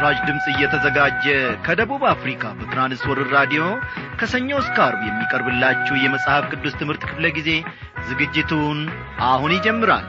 ለምሥራች ድምፅ እየተዘጋጀ ከደቡብ አፍሪካ በትራንስወርር ራዲዮ ከሰኞ እስከ አርብ የሚቀርብላችሁ የመጽሐፍ ቅዱስ ትምህርት ክፍለ ጊዜ ዝግጅቱን አሁን ይጀምራል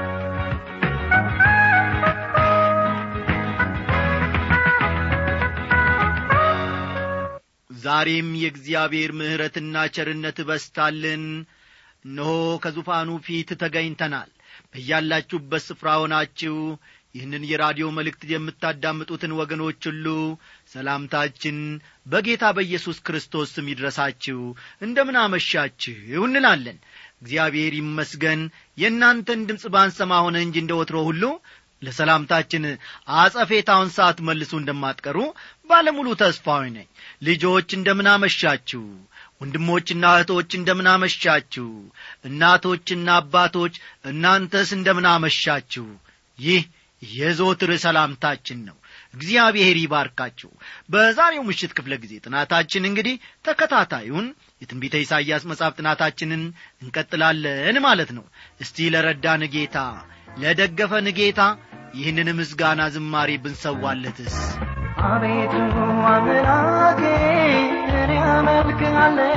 ዛሬም የእግዚአብሔር ምሕረትና ቸርነት በስታልን እነሆ ከዙፋኑ ፊት ተገኝተናል በያላችሁበት ስፍራ ሆናችሁ ይህንን የራዲዮ መልእክት የምታዳምጡትን ወገኖች ሁሉ ሰላምታችን በጌታ በኢየሱስ ክርስቶስ ስም ይድረሳችሁ እንደምን አመሻችሁ እንላለን እግዚአብሔር ይመስገን የእናንተን ድምፅ ባንሰማ ሆነ እንጂ እንደ ወትሮ ሁሉ ለሰላምታችን አጸፌታውን ሰዓት መልሱ እንደማትቀሩ ባለሙሉ ተስፋዊ ነኝ ልጆች እንደምን አመሻችሁ ወንድሞችና እህቶች እንደምን አመሻችሁ እናቶችና አባቶች እናንተስ እንደምን አመሻችሁ ይህ የዞትር ሰላምታችን ነው እግዚአብሔር ይባርካችሁ በዛሬው ምሽት ክፍለ ጊዜ ጥናታችን እንግዲህ ተከታታዩን የትንቢተ ኢሳይያስ መጽሐፍ ጥናታችንን እንቀጥላለን ማለት ነው እስቲ ለረዳን ጌታ ለደገፈን ጌታ ይህንን ምስጋና ዝማሬ ብንሰዋለትስ አቤቱ አምላኬ እኔ አመልክሃለሁ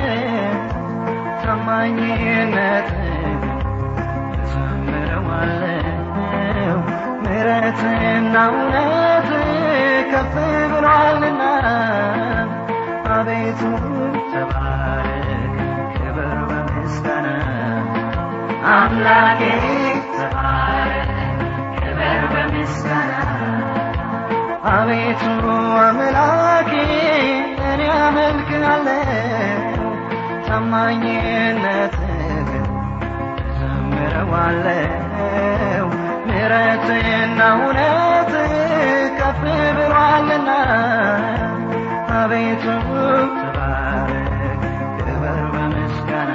ታማኝነት እዘምረዋለሁ ምሕረትና እውነት ከፍ ብሏልና አቤቱ ተባረክ ክብር በምስጋና አምላኬ ተባረክ ክብር በምስጋና አቤቱ አምላኬ እኔ አመልክሃለሁ ታማኝነትህን እዘምረዋለሁ ምሕረትና እውነት ከፍ ብሏልና አቤቱ ተባረክ ክብር በምስጋና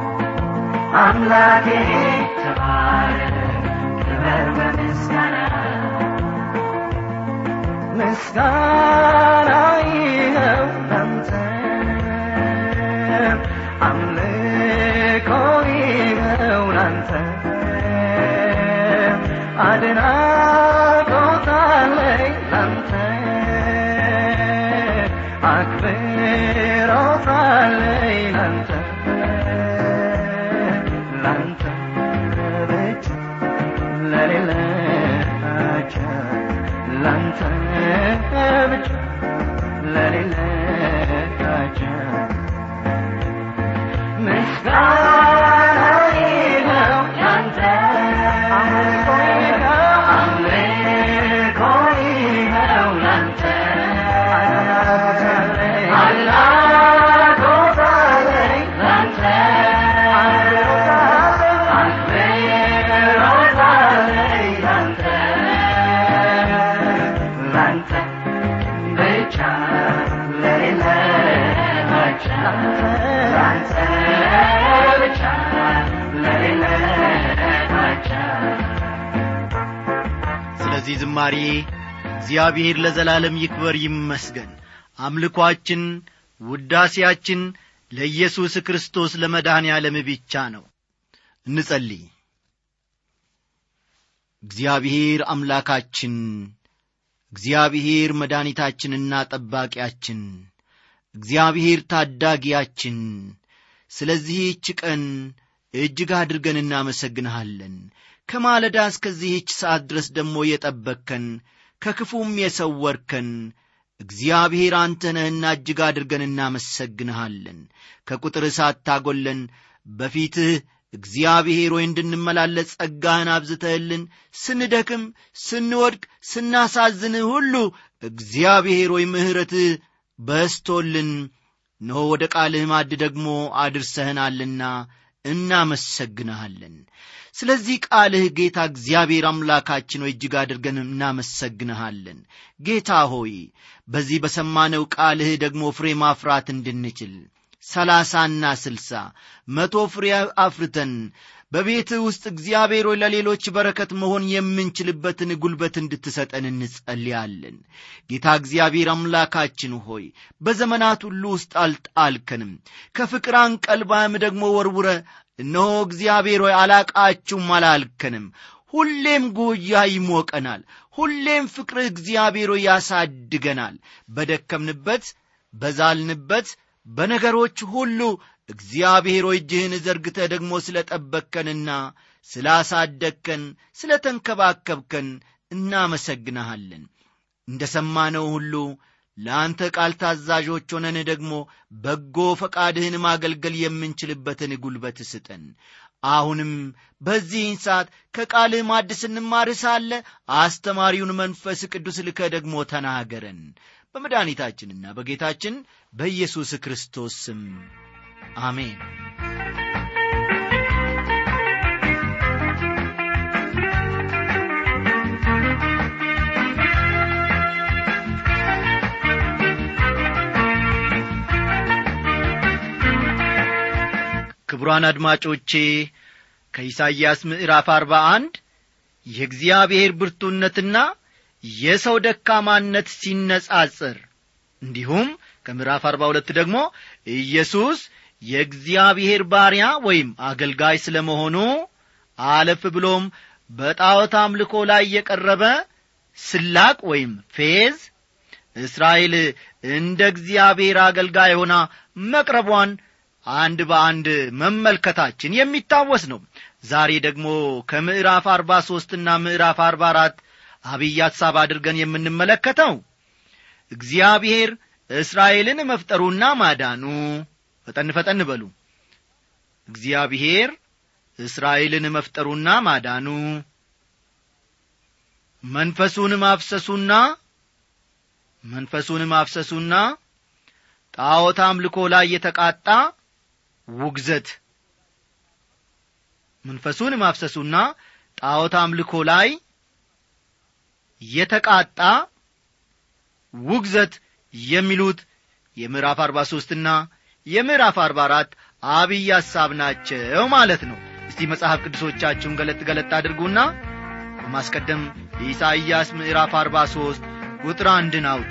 አምላኬ ተባረክ ክብር በምስጋና ምስጋና ይኸው ላንተ አምልኮ ይኸው ላንተ አድናቆት አለኝ ላንተ አክብሮት አለኝ ላንተ ላንተ ብቻ ለሌላቸው ላንተ ብቻ ለሌላቸው ምስጋና ይኸው ያንተ አምልኮ ይኸው አምልኮ ይኸው ላንተ አድናቆት አለኝ ላንተ አክብሮት አለኝ ላንተ ላንተ ብቻ ለሌላቸው ላንተ ብቻ ለሌላቸው ስለዚህ ዝማሬ እግዚአብሔር ለዘላለም ይክበር ይመስገን አምልኳችን ውዳሴያችን ለኢየሱስ ክርስቶስ ለመድኃኔ ዓለም ብቻ ነው እንጸልይ እግዚአብሔር አምላካችን እግዚአብሔር መድኃኒታችንና ጠባቂያችን እግዚአብሔር ታዳጊያችን ስለዚህች ቀን እጅግ አድርገን እናመሰግንሃለን ከማለዳ እስከዚህች ሰዓት ድረስ ደግሞ የጠበቅከን ከክፉም የሰወርከን እግዚአብሔር አንተ ነህና እጅግ አድርገን እናመሰግንሃለን ከቁጥር ሳታጐለን በፊትህ እግዚአብሔር ሆይ እንድንመላለስ ጸጋህን አብዝተህልን ስንደክም ስንወድቅ ስናሳዝንህ ሁሉ እግዚአብሔር ሆይ ምሕረትህ በስቶልን እነሆ ወደ ቃልህ ማድ ደግሞ አድርሰህናልና እናመሰግንሃለን ስለዚህ ቃልህ ጌታ እግዚአብሔር አምላካችን ሆይ እጅግ አድርገን እናመሰግንሃለን ጌታ ሆይ በዚህ በሰማነው ቃልህ ደግሞ ፍሬ ማፍራት እንድንችል ሰላሳና ስልሳ መቶ ፍሬ አፍርተን በቤትህ ውስጥ እግዚአብሔር ሆይ ለሌሎች በረከት መሆን የምንችልበትን ጉልበት እንድትሰጠን እንጸልያለን ጌታ እግዚአብሔር አምላካችን ሆይ በዘመናት ሁሉ ውስጥ አልጣልከንም ከፍቅር አንቀልባም ደግሞ ወርውረ እነሆ እግዚአብሔር ሆይ አላቃችሁም አላልከንም ሁሌም ጉያ ይሞቀናል ሁሌም ፍቅርህ እግዚአብሔር ሆይ ያሳድገናል በደከምንበት በዛልንበት በነገሮች ሁሉ እግዚአብሔር ሆይ እጅህን ዘርግተህ ደግሞ ስለ ጠበቅከንና ስላሳደግከን ስለ ተንከባከብከን እናመሰግንሃለን እንደ ሰማነው ሁሉ ለአንተ ቃል ታዛዦች ሆነን ደግሞ በጎ ፈቃድህን ማገልገል የምንችልበትን ጉልበት ስጠን አሁንም በዚህን ሰዓት ከቃልህ ማድ ስንማር ሳለ አስተማሪውን መንፈስ ቅዱስ ልከ ደግሞ ተናገረን በመድኃኒታችንና በጌታችን በኢየሱስ ክርስቶስ ስም አሜን ክቡራን አድማጮቼ ከኢሳይያስ ምዕራፍ አርባ አንድ የእግዚአብሔር ብርቱነትና የሰው ደካማነት ሲነጻጽር እንዲሁም ከምዕራፍ አርባ ሁለት ደግሞ ኢየሱስ የእግዚአብሔር ባሪያ ወይም አገልጋይ ስለ መሆኑ አለፍ ብሎም በጣዖት አምልኮ ላይ የቀረበ ስላቅ ወይም ፌዝ እስራኤል እንደ እግዚአብሔር አገልጋይ ሆና መቅረቧን አንድ በአንድ መመልከታችን የሚታወስ ነው ዛሬ ደግሞ ከምዕራፍ አርባ ሦስትና ምዕራፍ አርባ አራት አብይ ሐሳብ አድርገን የምንመለከተው እግዚአብሔር እስራኤልን መፍጠሩና ማዳኑ ፈጠን ፈጠን በሉ እግዚአብሔር እስራኤልን መፍጠሩና ማዳኑ መንፈሱን ማፍሰሱና መንፈሱን ማፍሰሱና ጣዖት አምልኮ ላይ የተቃጣ ውግዘት መንፈሱን ማፍሰሱና ጣዖት አምልኮ ላይ የተቃጣ ውግዘት የሚሉት የምዕራፍ አርባ ሦስትና የምዕራፍ አርባ አራት አብይ ሐሳብ ናቸው ማለት ነው እስቲ መጽሐፍ ቅዱሶቻችሁን ገለጥ ገለጥ አድርጉና በማስቀደም የኢሳይያስ ምዕራፍ አርባ ሦስት ቁጥር አንድን አውጡ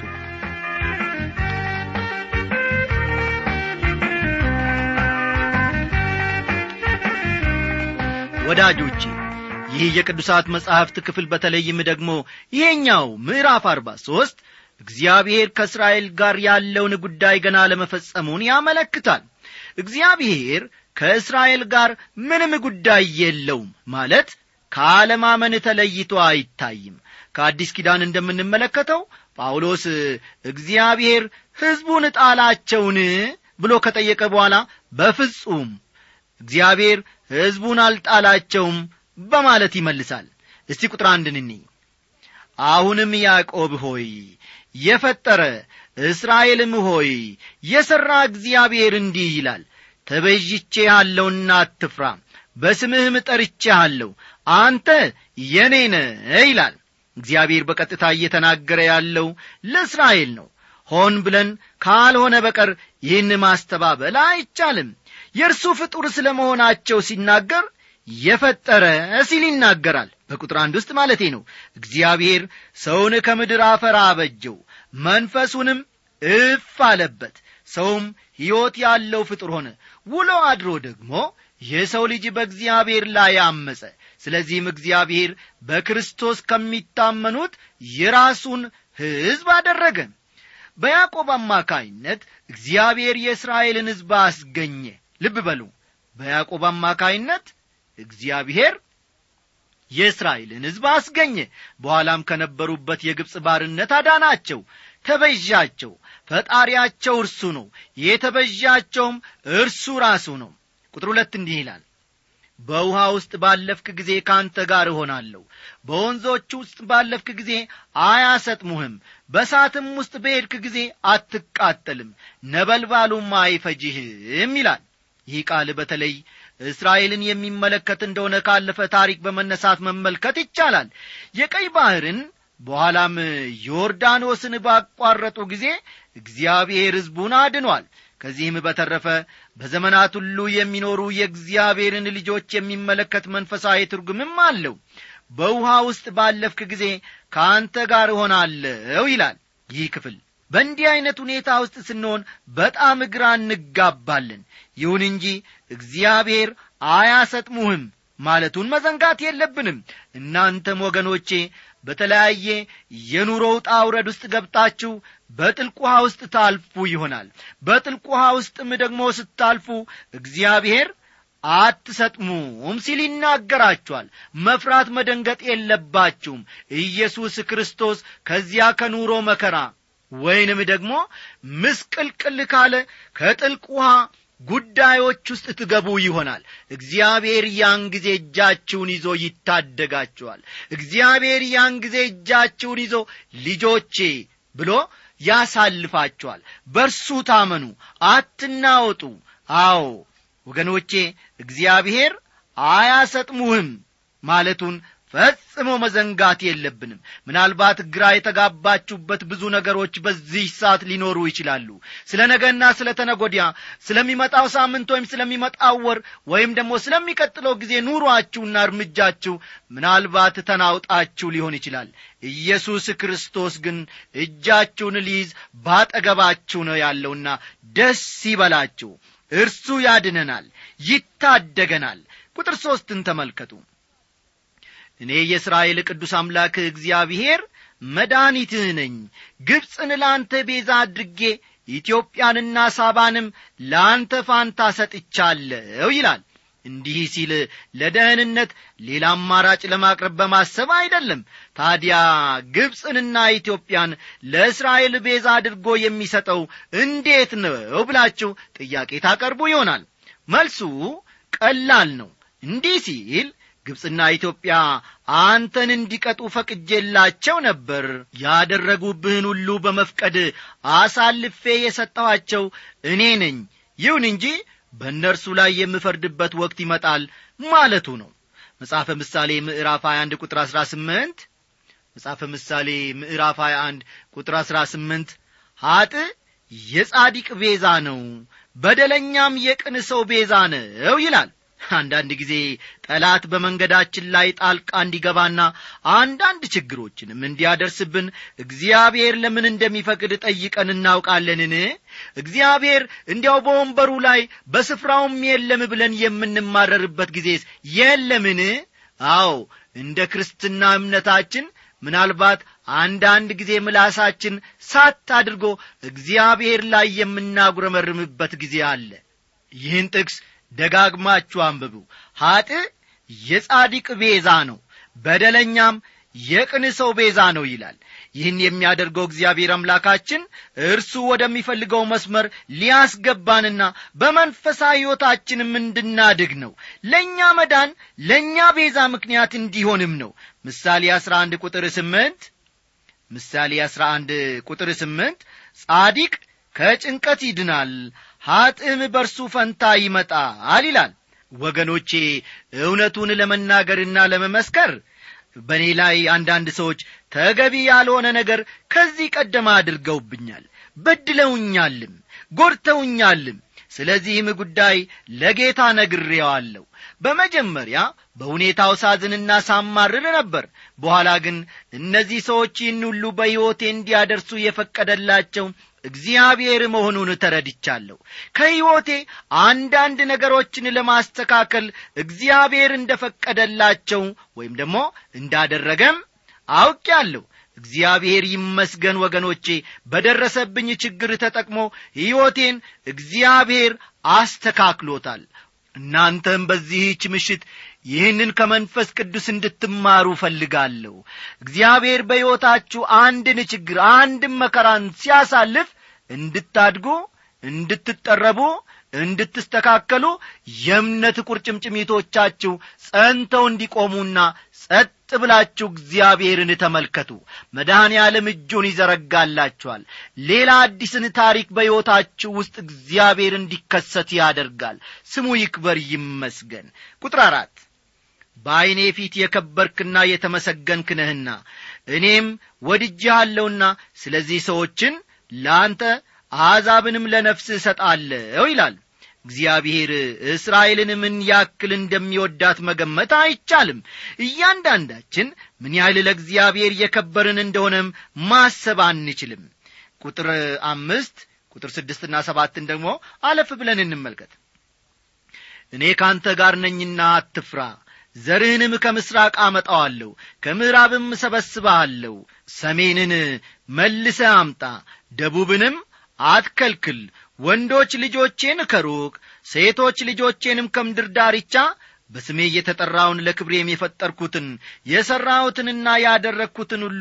ወዳጆቼ ይህ የቅዱሳት መጻሕፍት ክፍል በተለይም ደግሞ ይሄኛው ምዕራፍ አርባ ሦስት እግዚአብሔር ከእስራኤል ጋር ያለውን ጉዳይ ገና ለመፈጸሙን ያመለክታል እግዚአብሔር ከእስራኤል ጋር ምንም ጉዳይ የለውም ማለት ከአለማመን ተለይቶ አይታይም ከአዲስ ኪዳን እንደምንመለከተው ጳውሎስ እግዚአብሔር ሕዝቡን ጣላቸውን ብሎ ከጠየቀ በኋላ በፍጹም እግዚአብሔር ሕዝቡን አልጣላቸውም በማለት ይመልሳል እስቲ ቁጥር አንድን እንይ አሁንም ያዕቆብ ሆይ የፈጠረ እስራኤልም ሆይ የሠራ እግዚአብሔር እንዲህ ይላል ተበዥቼ አለውና አትፍራ በስምህም ጠርቼ አለሁ አንተ የኔ ነ ይላል እግዚአብሔር በቀጥታ እየተናገረ ያለው ለእስራኤል ነው ሆን ብለን ካልሆነ በቀር ይህን ማስተባበል አይቻልም የእርሱ ፍጡር ስለ መሆናቸው ሲናገር የፈጠረ ሲል ይናገራል በቁጥር አንድ ውስጥ ማለቴ ነው እግዚአብሔር ሰውን ከምድር አፈር አበጀው መንፈሱንም እፍ አለበት ሰውም ሕይወት ያለው ፍጡር ሆነ ውሎ አድሮ ደግሞ የሰው ልጅ በእግዚአብሔር ላይ አመፀ ስለዚህም እግዚአብሔር በክርስቶስ ከሚታመኑት የራሱን ሕዝብ አደረገ በያዕቆብ አማካይነት እግዚአብሔር የእስራኤልን ሕዝብ አስገኘ ልብ በሉ በያዕቆብ አማካይነት እግዚአብሔር የእስራኤልን ሕዝብ አስገኘ በኋላም ከነበሩበት የግብፅ ባርነት አዳናቸው ተበዣቸው ፈጣሪያቸው እርሱ ነው የተበዣቸውም እርሱ ራሱ ነው ቁጥር ሁለት እንዲህ ይላል በውሃ ውስጥ ባለፍክ ጊዜ ካንተ ጋር እሆናለሁ በወንዞች ውስጥ ባለፍክ ጊዜ አያሰጥሙህም በሳትም ውስጥ በሄድክ ጊዜ አትቃጠልም ነበልባሉም አይፈጅህም ይላል ይህ ቃል በተለይ እስራኤልን የሚመለከት እንደሆነ ካለፈ ታሪክ በመነሳት መመልከት ይቻላል የቀይ ባሕርን በኋላም ዮርዳኖስን ባቋረጡ ጊዜ እግዚአብሔር ሕዝቡን አድኗል ከዚህም በተረፈ በዘመናት ሁሉ የሚኖሩ የእግዚአብሔርን ልጆች የሚመለከት መንፈሳዊ ትርጉምም አለው በውሃ ውስጥ ባለፍክ ጊዜ ከአንተ ጋር እሆናለሁ ይላል ይህ ክፍል በእንዲህ ዐይነት ሁኔታ ውስጥ ስንሆን በጣም ግራ እንጋባለን ይሁን እንጂ እግዚአብሔር አያሰጥሙህም ማለቱን መዘንጋት የለብንም እናንተም ወገኖቼ በተለያየ የኑሮ ውጣ ውረድ ውስጥ ገብታችሁ በጥልቅ ውሃ ውስጥ ታልፉ ይሆናል በጥልቅ ውሃ ውስጥም ደግሞ ስታልፉ እግዚአብሔር አትሰጥሙም ሲል ይናገራችኋል መፍራት መደንገጥ የለባችሁም ኢየሱስ ክርስቶስ ከዚያ ከኑሮ መከራ ወይንም ደግሞ ምስቅልቅል ካለ ከጥልቅ ውሃ ጉዳዮች ውስጥ ትገቡ ይሆናል እግዚአብሔር ያን ጊዜ እጃችሁን ይዞ ይታደጋችኋል እግዚአብሔር ያን ጊዜ እጃችሁን ይዞ ልጆቼ ብሎ ያሳልፋችኋል በርሱ ታመኑ አትናወጡ አዎ ወገኖቼ እግዚአብሔር አያሰጥሙህም ማለቱን ፈጽሞ መዘንጋት የለብንም ምናልባት ግራ የተጋባችሁበት ብዙ ነገሮች በዚህ ሰዓት ሊኖሩ ይችላሉ ስለ ነገና ስለ ተነጎዲያ ስለሚመጣው ሳምንት ወይም ስለሚመጣው ወር ወይም ደግሞ ስለሚቀጥለው ጊዜ ኑሯችሁና እርምጃችሁ ምናልባት ተናውጣችሁ ሊሆን ይችላል ኢየሱስ ክርስቶስ ግን እጃችሁን ሊይዝ ባጠገባችሁ ነው ያለውና ደስ ይበላችሁ እርሱ ያድነናል ይታደገናል ቁጥር ሦስትን ተመልከቱ እኔ የእስራኤል ቅዱስ አምላክ እግዚአብሔር መድኃኒትህ ነኝ ግብፅን ለአንተ ቤዛ አድርጌ ኢትዮጵያንና ሳባንም ለአንተ ፋንታ ሰጥቻለሁ ይላል እንዲህ ሲል ለደህንነት ሌላ አማራጭ ለማቅረብ በማሰብ አይደለም ታዲያ ግብፅንና ኢትዮጵያን ለእስራኤል ቤዛ አድርጎ የሚሰጠው እንዴት ነው ብላችሁ ጥያቄ ታቀርቡ ይሆናል መልሱ ቀላል ነው እንዲህ ሲል ግብፅና ኢትዮጵያ አንተን እንዲቀጡ ፈቅጄላቸው ነበር ያደረጉብህን ሁሉ በመፍቀድ አሳልፌ የሰጠኋቸው እኔ ነኝ ይሁን እንጂ በእነርሱ ላይ የምፈርድበት ወቅት ይመጣል ማለቱ ነው መጽሐፈ ምሳሌ ምዕራፍ 21 ቁጥር 18 መጽሐፈ ምሳሌ ምዕራፍ 21 ቁጥር 18 ኀጥ የጻዲቅ ቤዛ ነው በደለኛም የቅን ሰው ቤዛ ነው ይላል አንዳንድ ጊዜ ጠላት በመንገዳችን ላይ ጣልቃ እንዲገባና አንዳንድ ችግሮችንም እንዲያደርስብን እግዚአብሔር ለምን እንደሚፈቅድ ጠይቀን እናውቃለንን እግዚአብሔር እንዲያው በወንበሩ ላይ በስፍራውም የለም ብለን የምንማረርበት ጊዜስ የለምን አዎ እንደ ክርስትና እምነታችን ምናልባት አንዳንድ ጊዜ ምላሳችን ሳት አድርጎ እግዚአብሔር ላይ የምናጉረመርምበት ጊዜ አለ ይህን ጥቅስ ደጋግማችሁ አንብቡ ኀጥ የጻዲቅ ቤዛ ነው በደለኛም የቅን ሰው ቤዛ ነው ይላል ይህን የሚያደርገው እግዚአብሔር አምላካችን እርሱ ወደሚፈልገው መስመር ሊያስገባንና በመንፈሳዊ ሕይወታችንም እንድናድግ ነው ለእኛ መዳን ለእኛ ቤዛ ምክንያት እንዲሆንም ነው ምሳሌ 11 ቁጥር 8 ምሳሌ 11 ቁጥር 8 ጻዲቅ ከጭንቀት ይድናል ኀጥም በርሱ ፈንታ ይመጣል ይላል ወገኖቼ እውነቱን ለመናገርና ለመመስከር በእኔ ላይ አንዳንድ ሰዎች ተገቢ ያልሆነ ነገር ከዚህ ቀደም አድርገውብኛል በድለውኛልም ጐድተውኛልም ስለዚህም ጉዳይ ለጌታ ነግሬዋለሁ በመጀመሪያ በሁኔታው ሳዝንና ሳማርር ነበር በኋላ ግን እነዚህ ሰዎች ይህን ሁሉ በሕይወቴ እንዲያደርሱ የፈቀደላቸው እግዚአብሔር መሆኑን ተረድቻለሁ ከሕይወቴ አንዳንድ ነገሮችን ለማስተካከል እግዚአብሔር እንደ ፈቀደላቸው ወይም ደግሞ እንዳደረገም አውቄአለሁ እግዚአብሔር ይመስገን ወገኖቼ በደረሰብኝ ችግር ተጠቅሞ ሕይወቴን እግዚአብሔር አስተካክሎታል እናንተም በዚህች ምሽት ይህንን ከመንፈስ ቅዱስ እንድትማሩ እፈልጋለሁ እግዚአብሔር በሕይወታችሁ አንድን ችግር አንድን መከራን ሲያሳልፍ እንድታድጉ እንድትጠረቡ እንድትስተካከሉ የእምነት ቁርጭምጭሚቶቻችሁ ጸንተው እንዲቆሙና ጸጥ ብላችሁ እግዚአብሔርን ተመልከቱ መድኃኔ ዓለም እጁን ይዘረጋላችኋል ሌላ አዲስን ታሪክ በሕይወታችሁ ውስጥ እግዚአብሔር እንዲከሰት ያደርጋል ስሙ ይክበር ይመስገን ቁጥር አራት በዐይኔ ፊት የከበርክና የተመሰገንክ ነህና እኔም ወድጄሃለሁና ስለዚህ ሰዎችን ለአንተ አሕዛብንም ለነፍስህ እሰጣለሁ ይላል እግዚአብሔር እስራኤልን ምን ያክል እንደሚወዳት መገመት አይቻልም እያንዳንዳችን ምን ያህል ለእግዚአብሔር የከበርን እንደሆነም ማሰብ አንችልም ቁጥር አምስት ቁጥር ስድስትና ሰባትን ደግሞ አለፍ ብለን እንመልከት እኔ ካንተ ጋር ነኝና አትፍራ ዘርህንም ከምሥራቅ አመጣዋለሁ ከምዕራብም እሰበስብሃለሁ ሰሜንን መልሰ አምጣ ደቡብንም አትከልክል ወንዶች ልጆቼን ከሩቅ ሴቶች ልጆቼንም ከምድር ዳርቻ በስሜ እየተጠራውን ለክብሬም የፈጠርኩትን የሠራሁትንና ያደረግኩትን ሁሉ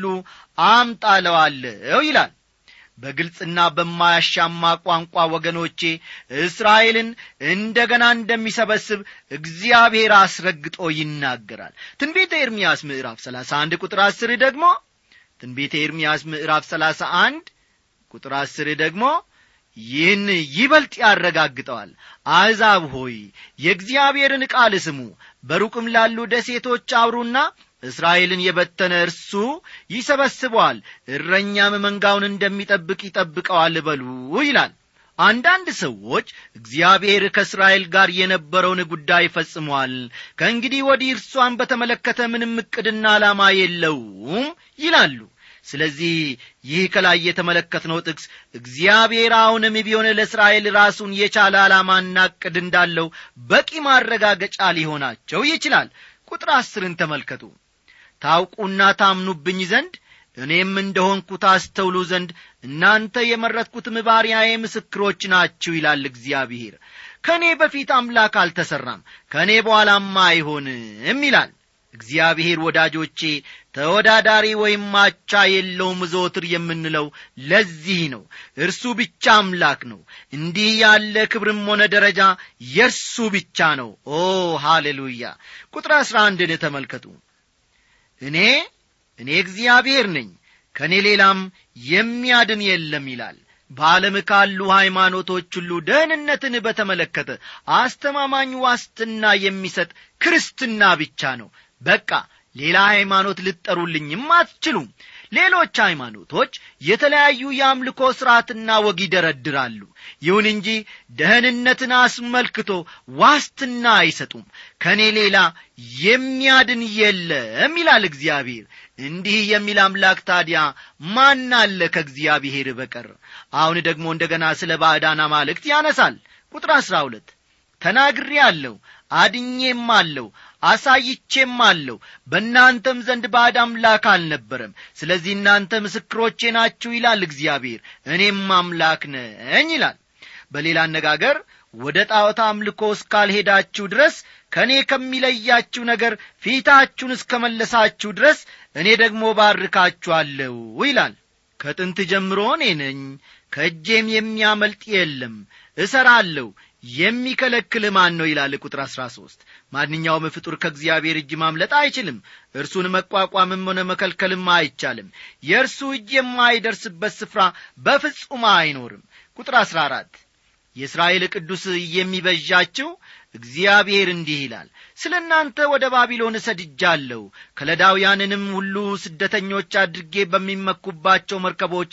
አምጣለዋለሁ ይላል በግልጽና በማያሻማ ቋንቋ ወገኖቼ እስራኤልን እንደ ገና እንደሚሰበስብ እግዚአብሔር አስረግጦ ይናገራል ትንቢተ ኤርምያስ ምዕራፍ 31 ቁጥር 10 ደግሞ ትንቢተ ኤርምያስ ምዕራፍ 31 ቁጥር 10 ደግሞ ይህን ይበልጥ ያረጋግጠዋል አሕዛብ ሆይ የእግዚአብሔርን ቃል ስሙ በሩቅም ላሉ ደሴቶች አውሩና እስራኤልን የበተነ እርሱ ይሰበስበዋል እረኛም መንጋውን እንደሚጠብቅ ይጠብቀዋል በሉ ይላል አንዳንድ ሰዎች እግዚአብሔር ከእስራኤል ጋር የነበረውን ጉዳይ ፈጽሟል ከእንግዲህ ወዲህ እርሷን በተመለከተ ምንም ዕቅድና ዓላማ የለውም ይላሉ ስለዚህ ይህ ከላይ የተመለከትነው ጥቅስ እግዚአብሔር አሁንም ቢሆን ለእስራኤል ራሱን የቻለ ዓላማና ዕቅድ እንዳለው በቂ ማረጋገጫ ሊሆናቸው ይችላል ቁጥር አስርን ተመልከቱ ታውቁና ታምኑብኝ ዘንድ እኔም እንደሆንኩ ታስተውሉ ዘንድ እናንተ የመረጥኩትም ባሪያዬ ምስክሮች ናችሁ ይላል እግዚአብሔር ከእኔ በፊት አምላክ አልተሠራም ከእኔ በኋላማ አይሆንም ይላል እግዚአብሔር ወዳጆቼ ተወዳዳሪ ወይም ማቻ የለውም ዘወትር የምንለው ለዚህ ነው እርሱ ብቻ አምላክ ነው እንዲህ ያለ ክብርም ሆነ ደረጃ የእርሱ ብቻ ነው ኦ ሃሌሉያ ቁጥር አሥራ አንድን ተመልከቱ እኔ እኔ እግዚአብሔር ነኝ ከእኔ ሌላም የሚያድን የለም ይላል በዓለም ካሉ ሃይማኖቶች ሁሉ ደህንነትን በተመለከተ አስተማማኝ ዋስትና የሚሰጥ ክርስትና ብቻ ነው በቃ ሌላ ሃይማኖት ልጠሩልኝም አትችሉም ሌሎች ሃይማኖቶች የተለያዩ የአምልኮ ሥርዓትና ወግ ይደረድራሉ ይሁን እንጂ ደህንነትን አስመልክቶ ዋስትና አይሰጡም ከእኔ ሌላ የሚያድን የለም ይላል እግዚአብሔር እንዲህ የሚል አምላክ ታዲያ ማን አለ ከእግዚአብሔር በቀር አሁን ደግሞ እንደ ገና ስለ ባዕዳን አማልክት ያነሳል ቁጥር አሥራ ሁለት ተናግሬ አለሁ አድኜም አለሁ አሳይቼም አለሁ በእናንተም ዘንድ ባዕድ አምላክ አልነበረም ስለዚህ እናንተ ምስክሮቼ ናችሁ ይላል እግዚአብሔር እኔም አምላክ ነኝ ይላል በሌላ አነጋገር ወደ ጣዖት አምልኮ እስካልሄዳችሁ ድረስ ከእኔ ከሚለያችሁ ነገር ፊታችሁን እስከ መለሳችሁ ድረስ እኔ ደግሞ ባርካችኋለሁ ይላል ከጥንት ጀምሮ እኔ ነኝ ከእጄም የሚያመልጥ የለም እሰራለሁ የሚከለክል ማን ነው ይላል ቁጥር አሥራ ሦስት ማንኛውም ፍጡር ከእግዚአብሔር እጅ ማምለጥ አይችልም እርሱን መቋቋምም ሆነ መከልከልም አይቻልም የእርሱ እጅ የማይደርስበት ስፍራ በፍጹም አይኖርም ቁጥር አሥራ አራት የእስራኤል ቅዱስ የሚበዣችው እግዚአብሔር እንዲህ ይላል ስለ እናንተ ወደ ባቢሎን እሰድጃለሁ ከለዳውያንንም ሁሉ ስደተኞች አድርጌ በሚመኩባቸው መርከቦች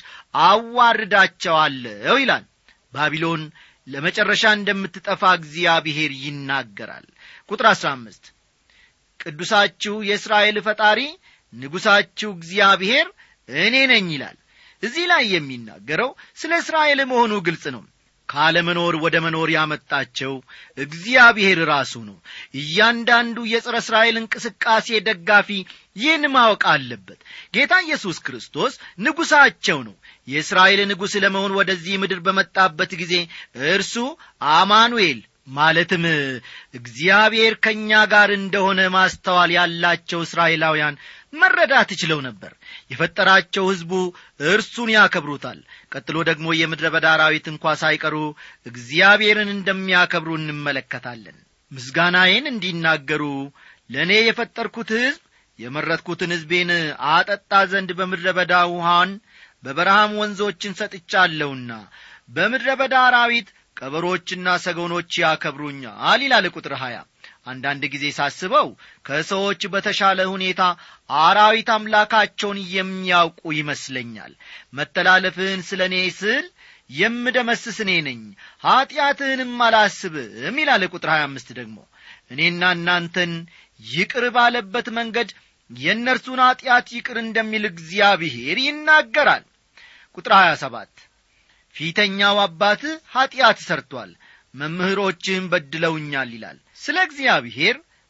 አዋርዳቸዋለሁ ይላል ባቢሎን ለመጨረሻ እንደምትጠፋ እግዚአብሔር ይናገራል ቁጥር አሥራ አምስት ቅዱሳችሁ የእስራኤል ፈጣሪ ንጉሣችሁ እግዚአብሔር እኔ ነኝ ይላል እዚህ ላይ የሚናገረው ስለ እስራኤል መሆኑ ግልጽ ነው ካለመኖር ወደ መኖር ያመጣቸው እግዚአብሔር ራሱ ነው እያንዳንዱ የጸረ እስራኤል እንቅስቃሴ ደጋፊ ይህን ማወቅ አለበት ጌታ ኢየሱስ ክርስቶስ ንጉሣቸው ነው የእስራኤል ንጉሥ ለመሆን ወደዚህ ምድር በመጣበት ጊዜ እርሱ አማኑኤል ማለትም እግዚአብሔር ከእኛ ጋር እንደሆነ ማስተዋል ያላቸው እስራኤላውያን መረዳት ችለው ነበር የፈጠራቸው ሕዝቡ እርሱን ያከብሩታል ቀጥሎ ደግሞ የምድረ በዳ አራዊት እንኳ ሳይቀሩ እግዚአብሔርን እንደሚያከብሩ እንመለከታለን ምስጋናዬን እንዲናገሩ ለእኔ የፈጠርኩት ሕዝብ የመረጥኩትን ሕዝቤን አጠጣ ዘንድ በምድረ በዳ ውሃን በበረሃም ወንዞችን ሰጥቻለሁና በምድረ በዳ አራዊት ቀበሮችና ሰጎኖች ያከብሩኛል ይላል ቁጥር ሀያ አንዳንድ ጊዜ ሳስበው ከሰዎች በተሻለ ሁኔታ አራዊት አምላካቸውን የሚያውቁ ይመስለኛል መተላለፍህን ስለ እኔ ስል የምደመስስ እኔ ነኝ ኀጢአትህንም አላስብም ይላል ቁጥር 25 ደግሞ እኔና እናንተን ይቅር ባለበት መንገድ የእነርሱን ኀጢአት ይቅር እንደሚል እግዚአብሔር ይናገራል ቁጥር 27 ፊተኛው አባትህ ኀጢአት ሰርቶአል መምህሮችህም በድለውኛል ይላል ስለ እግዚአብሔር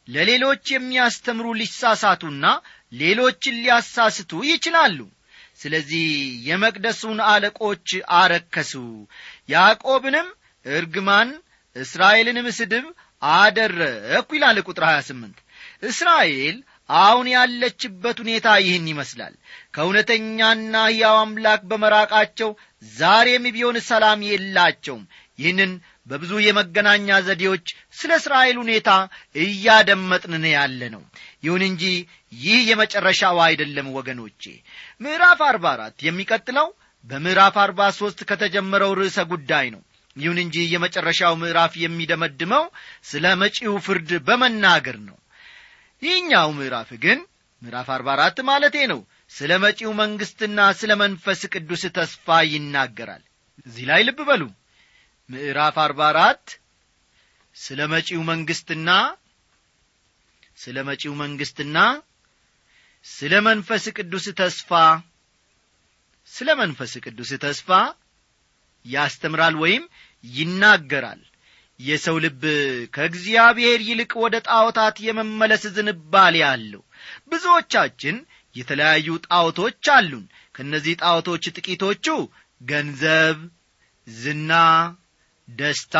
ለሌሎች የሚያስተምሩ ሊሳሳቱና ሌሎችን ሊያሳስቱ ይችላሉ ስለዚህ የመቅደሱን አለቆች አረከሱ ያዕቆብንም እርግማን እስራኤልንም ስድብ አደረኩ ይላል ቁጥር 28 እስራኤል አሁን ያለችበት ሁኔታ ይህን ይመስላል ከእውነተኛና ሕያው አምላክ በመራቃቸው ዛሬም ቢሆን ሰላም የላቸውም ይህንን በብዙ የመገናኛ ዘዴዎች ስለ እስራኤል ሁኔታ እያደመጥንን ያለ ነው ይሁን እንጂ ይህ የመጨረሻው አይደለም ወገኖቼ ምዕራፍ አርባ አራት የሚቀጥለው በምዕራፍ አርባ ሦስት ከተጀመረው ርዕሰ ጉዳይ ነው ይሁን እንጂ የመጨረሻው ምዕራፍ የሚደመድመው ስለ መጪው ፍርድ በመናገር ነው ይህኛው ምዕራፍ ግን ምዕራፍ አርባ አራት ማለቴ ነው ስለ መጪው መንግሥትና ስለ መንፈስ ቅዱስ ተስፋ ይናገራል እዚህ ላይ ልብ በሉ ምዕራፍ አርባ አራት ስለ መጪው መንግሥትና ስለ መጪው መንግሥትና ስለ መንፈስ ቅዱስ ተስፋ ስለ መንፈስ ቅዱስ ተስፋ ያስተምራል ወይም ይናገራል የሰው ልብ ከእግዚአብሔር ይልቅ ወደ ጣዖታት የመመለስ ዝንባሌ አለው ብዙዎቻችን የተለያዩ ጣዖቶች አሉን ከእነዚህ ጣዖቶች ጥቂቶቹ ገንዘብ ዝና ደስታ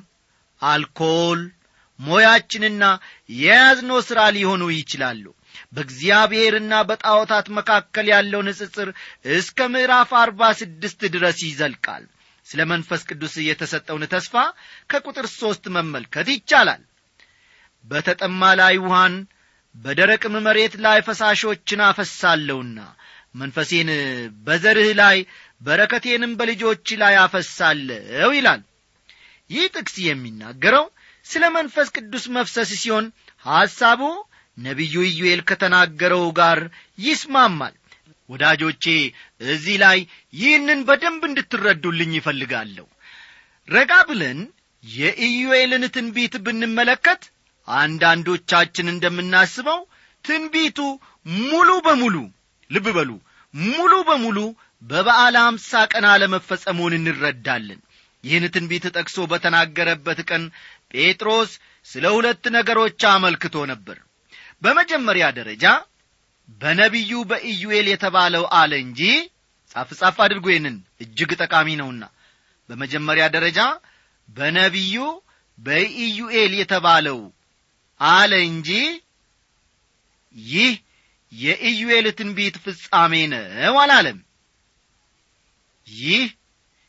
አልኮል ሞያችንና የያዝነው ሥራ ሊሆኑ ይችላሉ በእግዚአብሔርና በጣዖታት መካከል ያለው ንጽጽር እስከ ምዕራፍ አርባ ስድስት ድረስ ይዘልቃል ስለ መንፈስ ቅዱስ የተሰጠውን ተስፋ ከቁጥር ሦስት መመልከት ይቻላል በተጠማ ላይ ውሃን በደረቅም መሬት ላይ ፈሳሾችን አፈሳለሁና መንፈሴን በዘርህ ላይ በረከቴንም በልጆች ላይ አፈሳለሁ ይላል ይህ ጥቅስ የሚናገረው ስለ መንፈስ ቅዱስ መፍሰስ ሲሆን ሐሳቡ ነቢዩ ኢዩኤል ከተናገረው ጋር ይስማማል ወዳጆቼ እዚህ ላይ ይህንን በደንብ እንድትረዱልኝ ይፈልጋለሁ ረጋ ብለን የኢዩኤልን ትንቢት ብንመለከት አንዳንዶቻችን እንደምናስበው ትንቢቱ ሙሉ በሙሉ ልብ በሉ ሙሉ በሙሉ በበዓለ አምሳ ቀን አለመፈጸሙን እንረዳለን ይህን ትንቢት ጠቅሶ በተናገረበት ቀን ጴጥሮስ ስለ ሁለት ነገሮች አመልክቶ ነበር በመጀመሪያ ደረጃ በነቢዩ በኢዩኤል የተባለው አለ እንጂ ጻፍ ጻፍ አድርጎ ይህንን እጅግ ጠቃሚ ነውና በመጀመሪያ ደረጃ በነቢዩ በኢዩኤል የተባለው አለ እንጂ ይህ የኢዩኤል ትንቢት ፍጻሜ ነው አላለም ይህ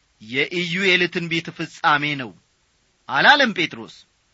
የኢዩኤል ትንቢት ፍጻሜ ነው አላለም ጴጥሮስ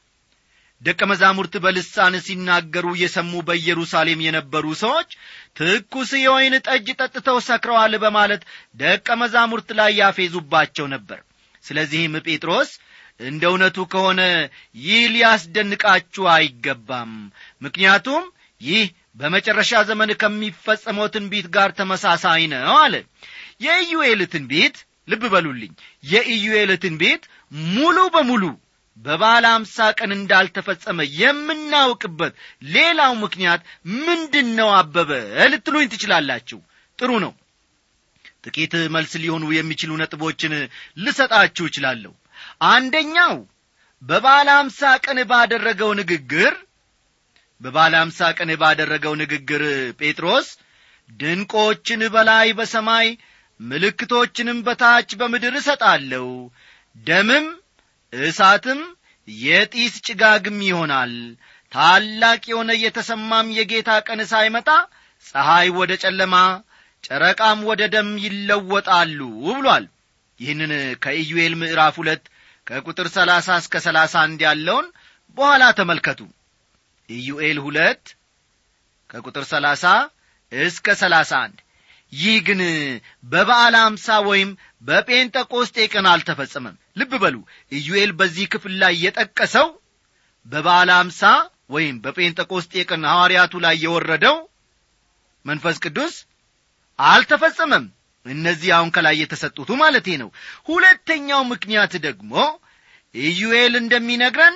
ደቀ መዛሙርት በልሳን ሲናገሩ የሰሙ በኢየሩሳሌም የነበሩ ሰዎች ትኩስ የወይን ጠጅ ጠጥተው ሰክረዋል በማለት ደቀ መዛሙርት ላይ ያፌዙባቸው ነበር ስለዚህም ጴጥሮስ እንደ እውነቱ ከሆነ ይህ ሊያስደንቃችሁ አይገባም ምክንያቱም ይህ በመጨረሻ ዘመን ከሚፈጸመው ትንቢት ጋር ተመሳሳይ ነው አለ የኢዩኤል ትንቢት ልብ በሉልኝ የኢዩኤል ትንቢት ሙሉ በሙሉ በባለ አምሳ ቀን እንዳልተፈጸመ የምናውቅበት ሌላው ምክንያት ምንድን ነው አበበ ልትሉኝ ትችላላችሁ ጥሩ ነው ጥቂት መልስ ሊሆኑ የሚችሉ ነጥቦችን ልሰጣችሁ እችላለሁ አንደኛው በባለ አምሳ ቀን ባደረገው ንግግር በባለ አምሳ ቀን ባደረገው ንግግር ጴጥሮስ ድንቆችን በላይ በሰማይ ምልክቶችንም በታች በምድር እሰጣለሁ ደምም እሳትም የጢስ ጭጋግም ይሆናል ታላቅ የሆነ የተሰማም የጌታ ቀን ሳይመጣ ፀሐይ ወደ ጨለማ ጨረቃም ወደ ደም ይለወጣሉ ብሏል ይህንን ከኢዩኤል ምዕራፍ ሁለት ከቁጥር ሰላሳ እስከ ሰላሳ አንድ ያለውን በኋላ ተመልከቱ ኢዩኤል ሁለት ከቁጥር ሰላሳ እስከ ሰላሳ አንድ ይህ ግን በበዓለ አምሳ ወይም በጴንጠቆስጤ ቀን አልተፈጸመም ልብ በሉ ኢዩኤል በዚህ ክፍል ላይ የጠቀሰው በበዓለ አምሳ ወይም በጴንጠቆስጤ ቀን ሐዋርያቱ ላይ የወረደው መንፈስ ቅዱስ አልተፈጸመም እነዚህ አሁን ከላይ የተሰጡቱ ማለቴ ነው ሁለተኛው ምክንያት ደግሞ ኢዩኤል እንደሚነግረን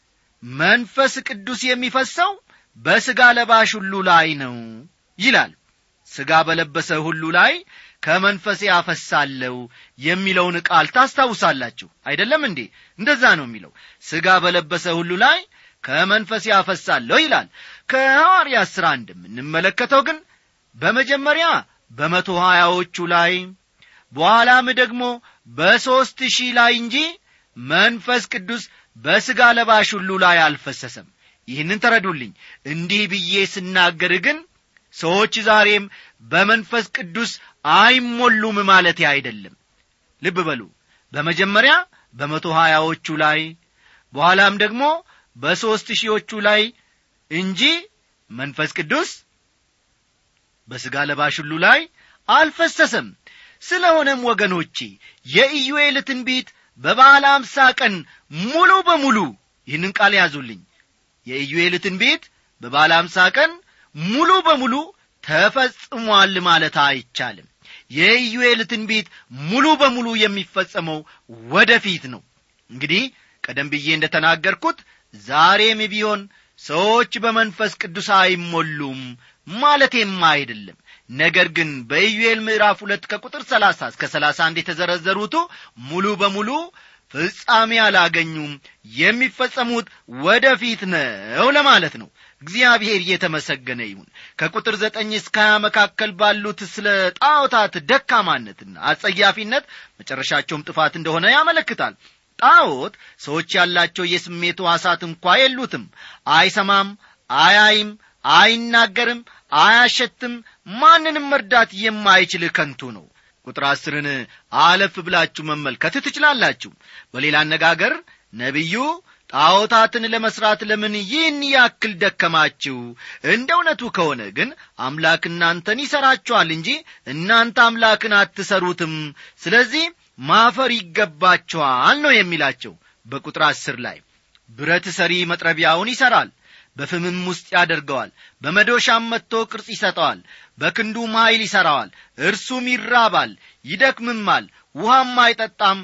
መንፈስ ቅዱስ የሚፈሰው በሥጋ ለባሽ ሁሉ ላይ ነው ይላል ሥጋ በለበሰ ሁሉ ላይ ከመንፈሴ አፈሳለሁ የሚለውን ቃል ታስታውሳላችሁ አይደለም እንዴ እንደዛ ነው የሚለው ሥጋ በለበሰ ሁሉ ላይ ከመንፈስ ያፈሳለሁ ይላል ከሐዋርያ ሥራ እንደምንመለከተው ግን በመጀመሪያ በመቶ ሀያዎቹ ላይ በኋላም ደግሞ በሦስት ሺህ ላይ እንጂ መንፈስ ቅዱስ በሥጋ ለባሽ ሁሉ ላይ አልፈሰሰም ይህንን ተረዱልኝ እንዲህ ብዬ ስናገር ግን ሰዎች ዛሬም በመንፈስ ቅዱስ አይሞሉም ማለቴ አይደለም ልብ በሉ በመጀመሪያ በመቶ ሀያዎቹ ላይ በኋላም ደግሞ በሦስት ሺዎቹ ላይ እንጂ መንፈስ ቅዱስ በሥጋ ለባሽ ሁሉ ላይ አልፈሰሰም ስለሆነም ወገኖቼ የኢዩኤል ትንቢት በበዓለ አምሳ ቀን ሙሉ በሙሉ ይህንን ቃል ያዙልኝ የኢዩኤል ትንቢት በበዓለ አምሳ ቀን ሙሉ በሙሉ ተፈጽሟል ማለት አይቻልም የኢዩኤል ትንቢት ሙሉ በሙሉ የሚፈጸመው ወደፊት ነው እንግዲህ ቀደም ብዬ እንደ ተናገርኩት ዛሬም ቢሆን ሰዎች በመንፈስ ቅዱስ አይሞሉም ማለቴም አይደለም ነገር ግን በኢዩኤል ምዕራፍ ሁለት ከቁጥር ሰላሳ እስከ ሰላሳ አንድ የተዘረዘሩቱ ሙሉ በሙሉ ፍጻሜ አላገኙም የሚፈጸሙት ወደፊት ነው ለማለት ነው እግዚአብሔር እየተመሰገነ ይሁን ከቁጥር ዘጠኝ እስከ ሀያ መካከል ባሉት ስለ ጣዖታት ደካማነትና አጸያፊነት መጨረሻቸውም ጥፋት እንደሆነ ያመለክታል ጣዖት ሰዎች ያላቸው የስሜት ዋሳት እንኳ የሉትም አይሰማም አያይም አይናገርም አያሸትም ማንንም መርዳት የማይችል ከንቱ ነው ቁጥር አስርን አለፍ ብላችሁ መመልከት ትችላላችሁ በሌላ አነጋገር ነቢዩ ጣዖታትን ለመሥራት ለምን ይህን ያክል ደከማችሁ እንደ እውነቱ ከሆነ ግን አምላክ እናንተን ይሠራችኋል እንጂ እናንተ አምላክን አትሰሩትም ስለዚህ ማፈር ይገባችኋል ነው የሚላቸው በቁጥር አስር ላይ ብረት ሰሪ መጥረቢያውን ይሠራል በፍምም ውስጥ ያደርገዋል በመዶሻም መጥቶ ቅርጽ ይሰጠዋል በክንዱም ኀይል ይሠራዋል እርሱም ይራባል ይደክምማል ውሃም አይጠጣም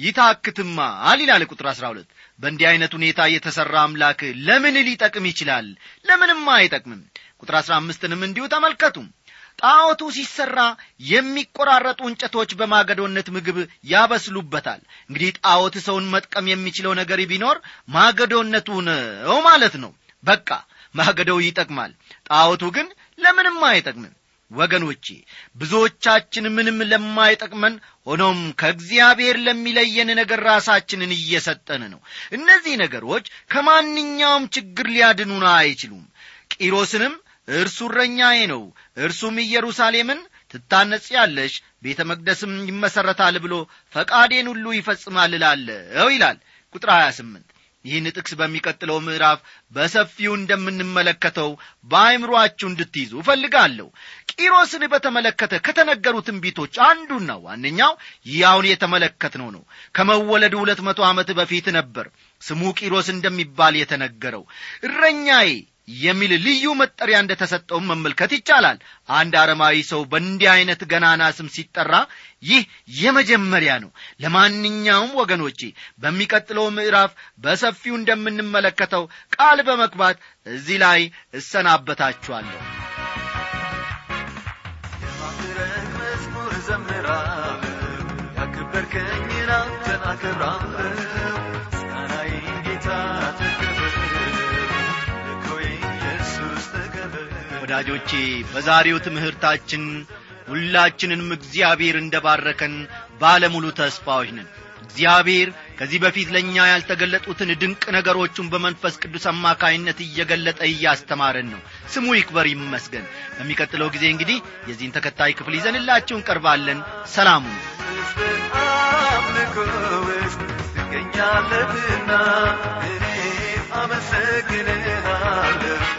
ይታክትማል ይላል ቁጥር አሥራ ሁለት በእንዲህ ዐይነት ሁኔታ የተሠራ አምላክ ለምን ሊጠቅም ይችላል ለምንም አይጠቅምም ቁጥር አሥራ አምስትንም እንዲሁ ተመልከቱ ጣዖቱ ሲሠራ የሚቆራረጡ እንጨቶች በማገዶነት ምግብ ያበስሉበታል እንግዲህ ጣዖት ሰውን መጥቀም የሚችለው ነገር ቢኖር ማገዶነቱ ነው ማለት ነው በቃ ማገዶው ይጠቅማል ጣዖቱ ግን ለምንም አይጠቅምም ወገኖቼ ብዙዎቻችን ምንም ለማይጠቅመን ሆኖም ከእግዚአብሔር ለሚለየን ነገር ራሳችንን እየሰጠን ነው እነዚህ ነገሮች ከማንኛውም ችግር ሊያድኑን አይችሉም ቂሮስንም እርሱ እረኛዬ ነው እርሱም ኢየሩሳሌምን ትታነጽ ያለሽ ቤተ መቅደስም ይመሠረታል ብሎ ፈቃዴን ሁሉ ይፈጽማል እላለሁ ይላል ቁጥር 28 ይህን ጥቅስ በሚቀጥለው ምዕራፍ በሰፊው እንደምንመለከተው በአይምሮአችሁ እንድትይዙ እፈልጋለሁ ቂሮስን በተመለከተ ከተነገሩ ትንቢቶች አንዱና ዋነኛው ይህ አሁን የተመለከትነው ነው ከመወለዱ ሁለት መቶ ዓመት በፊት ነበር ስሙ ቂሮስ እንደሚባል የተነገረው እረኛዬ የሚል ልዩ መጠሪያ እንደ ተሰጠውም መመልከት ይቻላል አንድ አረማዊ ሰው በእንዲህ ዐይነት ገናና ስም ሲጠራ ይህ የመጀመሪያ ነው ለማንኛውም ወገኖቼ በሚቀጥለው ምዕራፍ በሰፊው እንደምንመለከተው ቃል በመግባት እዚህ ላይ እሰናበታችኋለሁ የማዕረግ መዝሙር ዘምራለሁ ያከበርከኝን አንተን አከብራለሁ ምስጋናዬን ጌታ ተቀበል ልኮዬ ኢየሱስ ተቀበል ወዳጆቼ በዛሬው ትምህርታችን ሁላችንንም እግዚአብሔር እንደ ባረከን ባለሙሉ ተስፋዎች ነን እግዚአብሔር ከዚህ በፊት ለእኛ ያልተገለጡትን ድንቅ ነገሮቹን በመንፈስ ቅዱስ አማካይነት እየገለጠ እያስተማረን ነው ስሙ ይክበር ይመስገን በሚቀጥለው ጊዜ እንግዲህ የዚህን ተከታይ ክፍል ይዘንላችሁ እንቀርባለን ሰላሙ ውስጥ አምልኮ ውስጥ ትገኛለህና እኔ አመሰግንሃለሁ